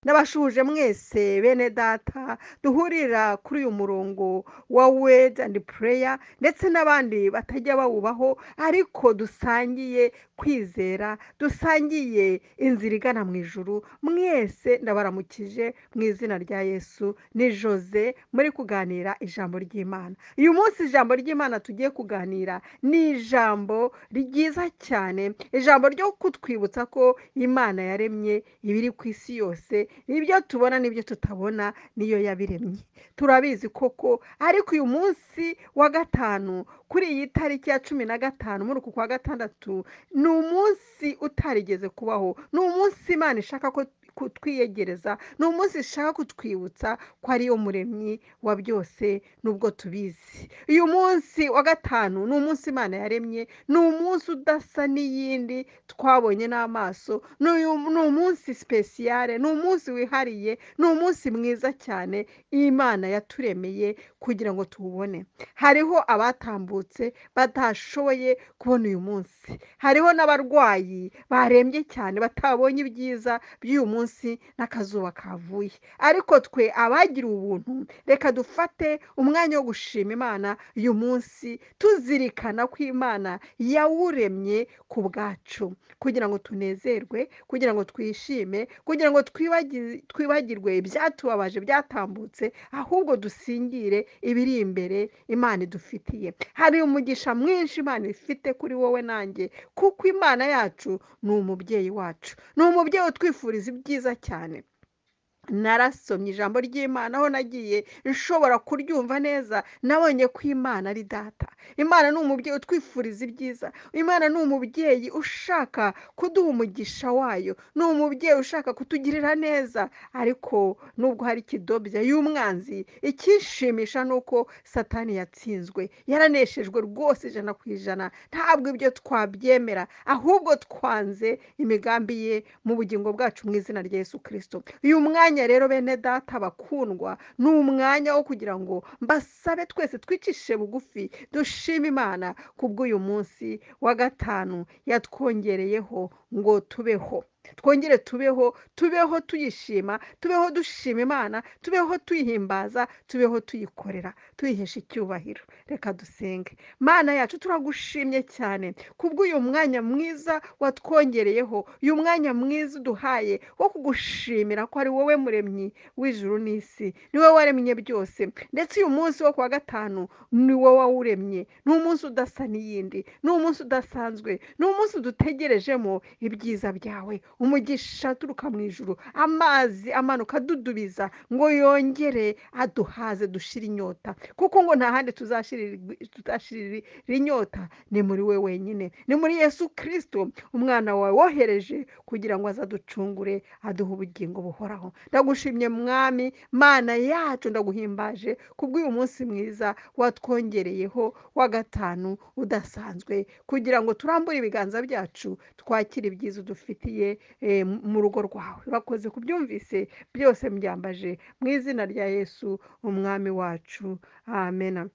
Ndabashuje mwese bene data duhurira kuri uyu murongo wa wedi andi pureya ndetse n'abandi batajya bawubaho ariko dusangiye kwizera dusangiye inzira igana mu ijuru mwese ndabaramukije mu izina rya yesu ni jose muri kuganira ijambo ry'imana uyu munsi ijambo ry'imana tugiye kuganira ni ijambo ryiza cyane ijambo ryo kutwibutsa ko imana yaremye ibiri ku isi yose ibyo tubona n'ibyo tutabona niyo yabiremye turabizi koko ariko uyu munsi wa gatanu kuri iyi tariki ya cumi na gatanu muri uku kwa gatandatu ni umunsi utarigeze kubaho ni umunsi imana ishaka ko kutwiyegereza ni umunsi ishaka kutwibutsa ko ariyo muremyi wa byose nubwo tubizi uyu munsi wa gatanu ni umunsi imana yaremye ni umunsi udasa n'iyindi twabonye n'amaso ni uyu- ni umunsi sipesiyare ni umunsi wihariye ni umunsi mwiza cyane imana yaturemeye kugira ngo tuwubone hariho abatambutse batashoboye kubona uyu munsi hariho n'abarwayi barembye cyane batabonye ibyiza by'uyu munsi n'akazuba kavuye ariko twe abagiriwe ubuntu reka dufate umwanya wo gushima imana uyu munsi tuzirikana ko imana yawuremye ku bwacu kugira ngo tunezerwe kugira ngo twishime kugira ngo twibagi- twibagirwe ibyatubabaje byatambutse ahubwo dusingire ibiri imbere imana idufitiye hari umugisha mwinshi imana ifite kuri wowe nanjye kuko imana yacu ni umubyeyi wacu ni umubyeyi utwifuriza ibyiza cyane narasomye ijambo ry'imana aho nagiye nshobora kuryumva neza nabonye ko imana ari data imana ni umubyeyi utwifuriza ibyiza imana ni umubyeyi ushaka kuduha umugisha wayo ni umubyeyi ushaka kutugirira neza ariko nubwo hari ikidobya y'umwanzi icyishimisha ni uko satani yatsinzwe yaraneshejwe rwose ijana ku ijana ntabwo ibyo twabyemera ahubwo twanze imigambi ye mu bugingo bwacu mu izina rya Yesu kirisito uyu mwanya rero bene data bakundwa ni umwanya wo kugira ngo mbasabe twese twicishe bugufi dushime imana kubw'uyu munsi wa gatanu yatwongereyeho ngo tubeho twongere tubeho tubeho tuyishima tubeho dushima imana tubeho tuyihimbaza tubeho tuyikorera tuyihesha icyubahiro reka dusenge mana yacu turagushimye cyane kubw'uyu mwanya mwiza watwongereyeho uyu mwanya mwiza uduhaye wo kugushimira ko ari wowe muremyi w'ijuru n'isi ni wowe waremye byose ndetse uyu munsi wo kuwa gatanu ni wowe wawuremye ni umunsi udasa n'iyindi ni umunsi udasanzwe ni umunsi dutegerejemo ibyiza byawe umugisha aturuka mu ijuru amazi amanuka adudubiza ngo yongere aduhaze dushire inyota kuko ngo nta handi tuzashirira tuzashirira inyota ni muri we wenyine ni muri yesu kirisito umwana wawe wohereje kugira ngo azaducungure aduhe ubugingo buhoraho ndagushimye mwami mana yacu ndaguhimbaje kubw'uyu munsi mwiza watwongereyeho wa gatanu udasanzwe kugira ngo turambure ibiganza byacu twakire ibyiza udufitiye eh, mu rugo rwawe urakoze kubyumvise byose mbyambaje mu izina rya yesu umwami wacu amen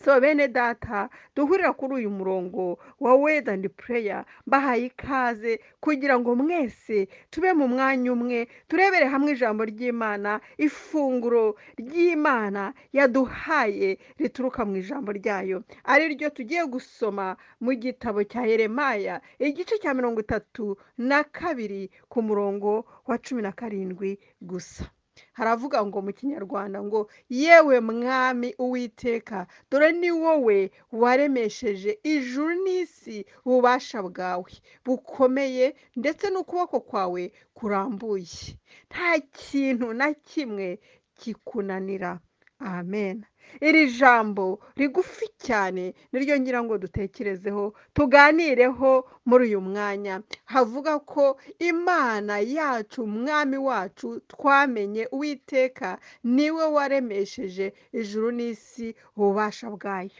so bene data duhurira kuri uyu murongo wa wedi andi pureya bahaye ikaze kugira ngo mwese tube mu mwanya umwe turebere hamwe ijambo ry'imana ifunguro ry'imana yaduhaye rituruka mu ijambo ryayo ari ryo tugiye gusoma mu gitabo cya yeremaya igice cya mirongo itatu na kabiri ku murongo wa cumi na karindwi gusa haravuga ngo mu kinyarwanda ngo yewe mwami uwiteka dore ni wowe waremesheje ijuru n'isi ububasha bwawe bukomeye ndetse n'ukuboko kwawe kurambuye nta kintu na kimwe kikunanira amen iri jambo rigufi cyane niryo ngira ngo dutekerezeho tuganireho muri uyu mwanya havuga ko imana yacu umwami wacu twamenye uwiteka niwe waremesheje ijuru n'isi ububasha bwayo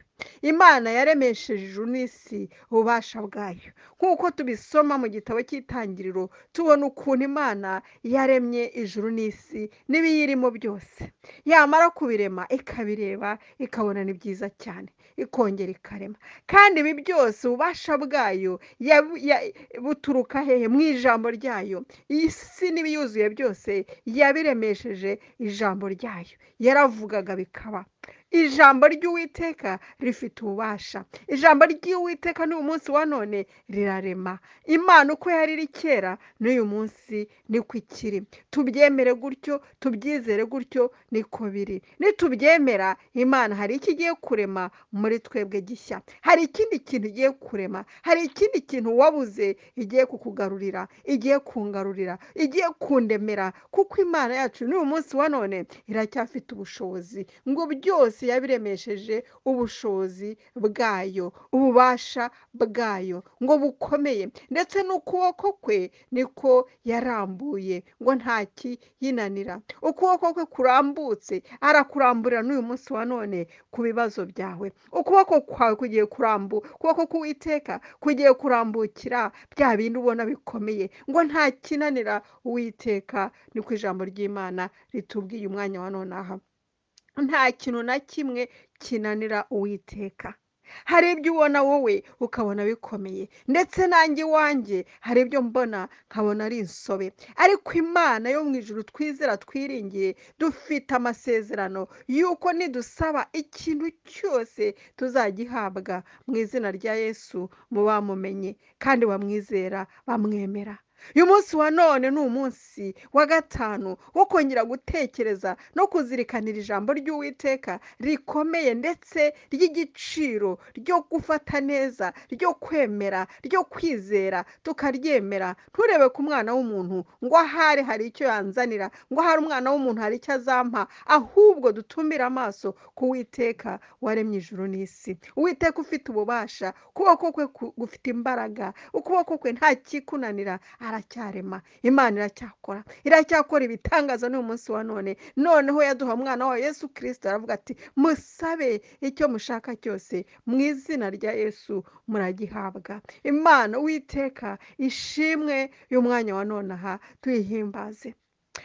imana yaremesheje ijuru n'isi ububasha bwayo nk'uko tubisoma mu gitabo cy'itangiriro tubona ukuntu imana yaremye ijuru n'isi n'ibiyirimo byose yamara kubirema ikabireba ikareba ikabona ni byiza cyane ikongera ikarema kandi ibi byose ububasha bwayo yabu- ya- buturuka hehe mu ijambo ryayo iyi si n'ibiyuzuye byose yabiremesheje ijambo ryayo yaravugaga bikaba ijambo ry'uwiteka rifite ububasha ijambo ry'uwiteka n'uyu munsi wa none rirarema imana uko yari iri kera n'uyu munsi niko ikiri tubyemere gutyo tubyizere gutyo niko biri nitubyemera imana hari icyo igiye kurema muri twebwe gishya hari ikindi kintu igiye kurema hari ikindi kintu wabuze igiye kukugarurira igiye kungarurira igiye kundemera kuko imana yacu n'uyu munsi wa none iracyafite ubushobozi ngo byose yabiremesheje ubushobozi bwayo ububasha bwayo ngo bukomeye ndetse n'ukuboko kwe niko yarambuye ngo nta kiyinanira ukuboko kwe kurambutse arakuramburira n'uyu munsi wa none ku bibazo byawe ukuboko kwawe kugiye kurambu ukuboko k'uwiteka kugiye kurambukira bya bindi ubona bikomeye ngo nta kinanira uwiteka ni ku ijambo ry'imana ritubwiye umwanya wa none aha nta kintu na kimwe kinanira uwiteka hari ibyo ubona wowe ukabona bikomeye ndetse nanjye iwanjye hari ibyo mbona nkabona ari insobe ariko imana yo mu ijuru twizera twiringiye dufite amasezerano y'uko nidusaba ikintu cyose tuzagihabwa mu izina rya yesu mu bamumenye kandi bamwizera bamwemera uyu munsi wa none ni umunsi wa gatanu wo kongera gutekereza no kuzirikanira ijambo ry'uwiteka rikomeye ndetse ry'igiciro ryo gufata neza ryo kwemera ryo kwizera tukaryemera nturebe ku mwana w'umuntu ngo ahari hari icyo yanzanira ngo ahari umwana w'umuntu hari icyo azampa ahubwo dutumire amaso ku witeka waremye ijuru n'isi uwiteka ufite ububasha ukuboko kwe ku- gufite imbaraga ukuboko kwe nta kikunanira aracyarema imana iracyakora iracyakora ibitangaza n'uyu munsi wa none noneho yaduha umwana wa yesu kirisito aravuga ati musabe icyo mushaka cyose mu izina rya yesu muragihabwa imana witeka ishimwe y'umwanya wa none aha tuyihimbaze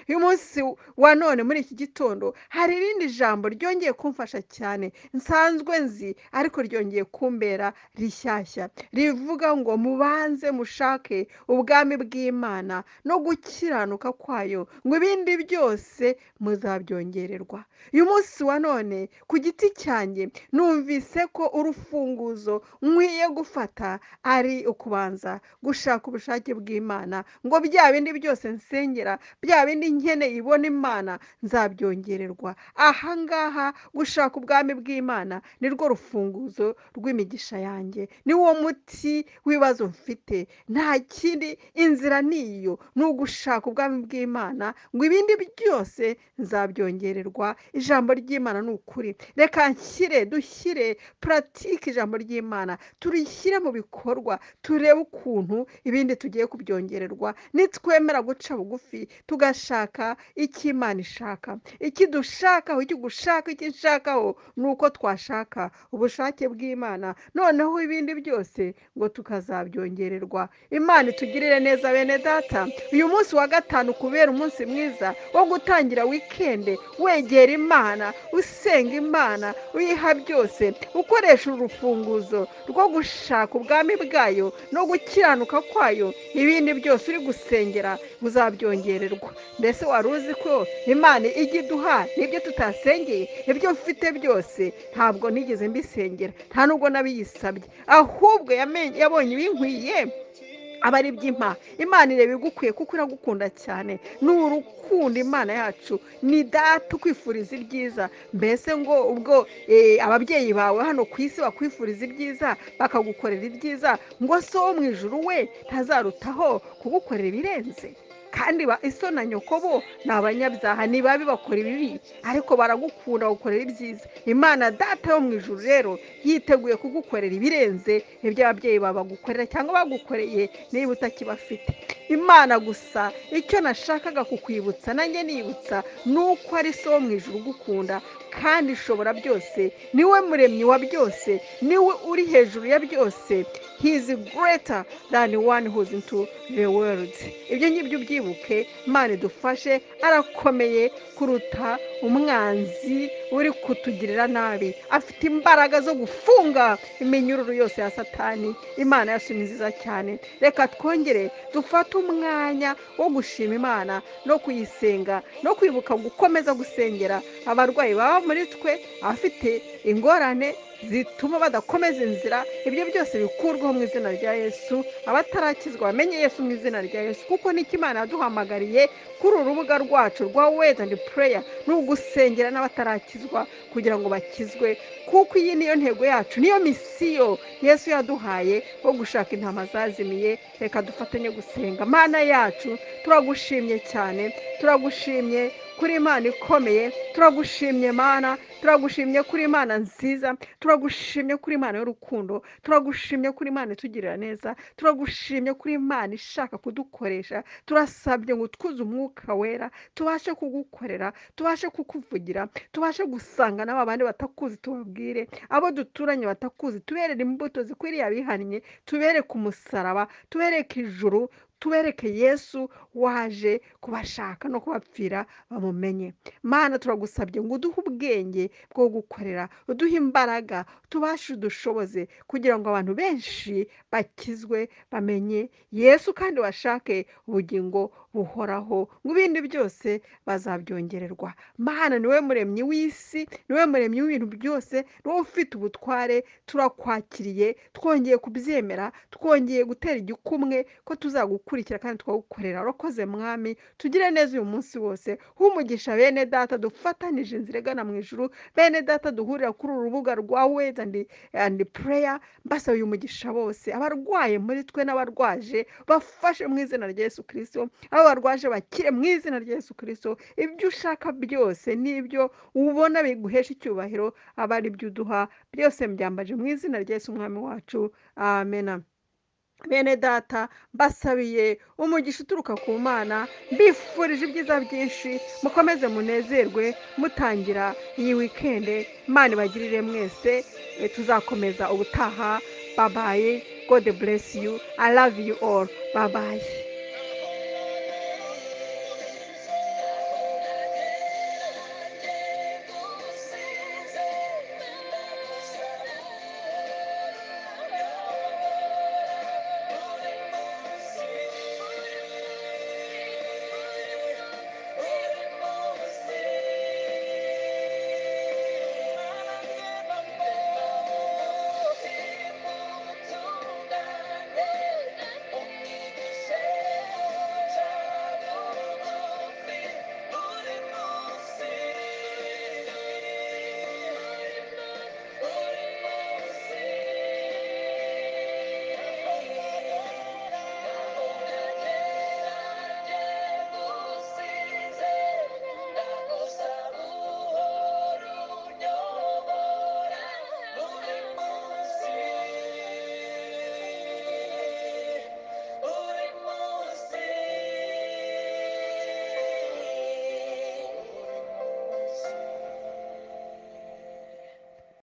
uyu munsi wa none muri iki gitondo hari irindi jambo ryongeye kumfasha cyane nsanzwe nzi ariko ryongeye kumbera rishyashya rivuga ngo mubanze mushake ubwami bw'imana no gukiranuka kwayo ngo ibindi byose muzabyongererwa uyu munsi wa none ku giti cyanjye numvise ko urufunguzo nkwiye gufata ari ukubanza gushaka ubushake bw'imana ngo bya bindi byose nsengera bya bindi nkeneye ibona imana nzabyongererwa ahangaha gushaka ubwami bw'imana nirwo rufunguzo rw'imigisha yanjye ni wo muti w'ibibazo mfite nta kindi inzira ni iyo ni ugushaka ubwami bw'imana ngo ibindi byose nzabyongererwa ijambo ry'imana ni ukuri reka nshyire dushyire puratike ijambo ry'imana turishyire mu bikorwa turebe ukuntu ibindi tugiye kubyongererwa nitwemera guca bugufi tugashaka icyo imana ishaka iki dushakaho icyo ugushaka icyo nshakaho ni uko twashaka ubushake bw'imana noneho ibindi byose ngo tukazabyongererwa imana itugirire neza bene data uyu munsi wa gatanu kubera umunsi mwiza wo gutangira wikende wegera imana usenga imana uyiha byose ukoresha urufunguzo rwo gushaka ubwami bwayo no gukiranuka kwayo ibindi byose uri gusengera uzabyongererwa mbese wari uzi ko imana ijya iduha n'ibyo tutasengeye ibyo mfite byose ntabwo nigeze mbisengera nta nubwo nabiyisabye ahubwo yamenye- yabonye ibinkwiye aba ari iby'impa imana ireba igukwiye kuko iragukunda cyane ni urukundo imana yacu ni data ukwifuriza ibyiza mbese ngo ubwo eh, ababyeyi bawe hano ku isi bakwifuriza ibyiza bakagukorera ibyiza ngo se wo mu ijuru we ntazarutaho kugukorera ibirenze kandi ba- iso na nyoko bo ni abanyabyaha ni babi bakora ibibi ariko baragukunda bagukorera ibyiza imana data yo mu ijuru rero yiteguye kugukorera ibirenze ibyo ababyeyi bawe bagukorera cyangwa bagukoreye niba utakibafite imana gusa icyo nashakaga kukwibutsa nanjye nibutsa ni uko ari so wo mu ijuru ugukunda kandi ushobora byose niwe muremyi wa byose niwe uri hejuru ya byose he is greater than one who is into the world ibyo ngibyo ubyibuke imana idufashe arakomeye kuruta umwanzi uri kutugirira nabi afite imbaraga zo gufunga iminyururu yose ya satani imana yacu ni nziza cyane reka twongere dufate umwanya wo gushima imana no kuyisenga no kwibuka gukomeza gusengera abarwayi baba muri twe abafite ingorane zituma badakomeza inzira ibyo byose bikurwaho mu izina rya yesu abatarakizwa bamenye yesu mu izina rya yesu kuko nicyo imana yaduhamagariye kuri uru rubuga rwacu rwa wezi andi pureya ni ugusengera n'abatarakizwa kugira ngo bakizwe kuko iyi niyo ntego yacu niyo misiyo yesu yaduhaye wo gushaka intama zazimiye reka dufatanye gusenga mana yacu turagushimye cyane turagushimye kuri imana ikomeye turagushimye mana turagushimye kuri imana nziza turagushimye kuri imana y'urukundo turagushimye kuri imana itugirira neza turagushimye kuri imana ishaka kudukoresha turasabye ngo twuze umwuka wera tubashe kugukorera tubashe kukuvugira tubashe gusanga n'aba bandi batakuzi tubabwire abo duturanye batakuzi tuberere imbuto zikwiriye abihannye tubereke umusaraba tubereke ijuru tubereke yesu waje kubashaka no kubapfira bamumenye mana turagusabye ngo uduhe ubwenge bwo gukorera uduhe imbaraga tubashe udushoboze kugira ngo abantu benshi bakizwe bamenye yesu kandi bashake ubugingo buhoraho mu bindi byose bazabyongererwa mana niwe muremyi w'isi niwe muremyi w'ibintu byose niwe ufite ubutware turakwakiriye twongeye kubyemera twongeye gutera igikumwe ko tuzagukurikira kandi tukagukorera urakoze mwami tugire neza uyu munsi wose humugisha bene data dufatanije inzira igana mu ijuru bene data duhurira kuri uru rubuga rwa wezi andi andi pureya mbasaba uyu mugisha bose abarwaye muri twe n'abarwaje bafashe mu izina rya Yesu kirisito abo barwaje bakire mu izina rya Yesu kirisito ibyo ushaka byose n'ibyo ubona biguhesha icyubahiro aba ari byo uduha byose mbyambaje mu izina rya Yesu umwami wacu amena bene data mbasabiye umugisha uturuka ku mana mbifurije ibyiza byinshi mukomeze munezerwe mutangira iyi wikende imana ibagirire mwese eh, tuzakomeza ubutaha babaye god bless you i love you all babaye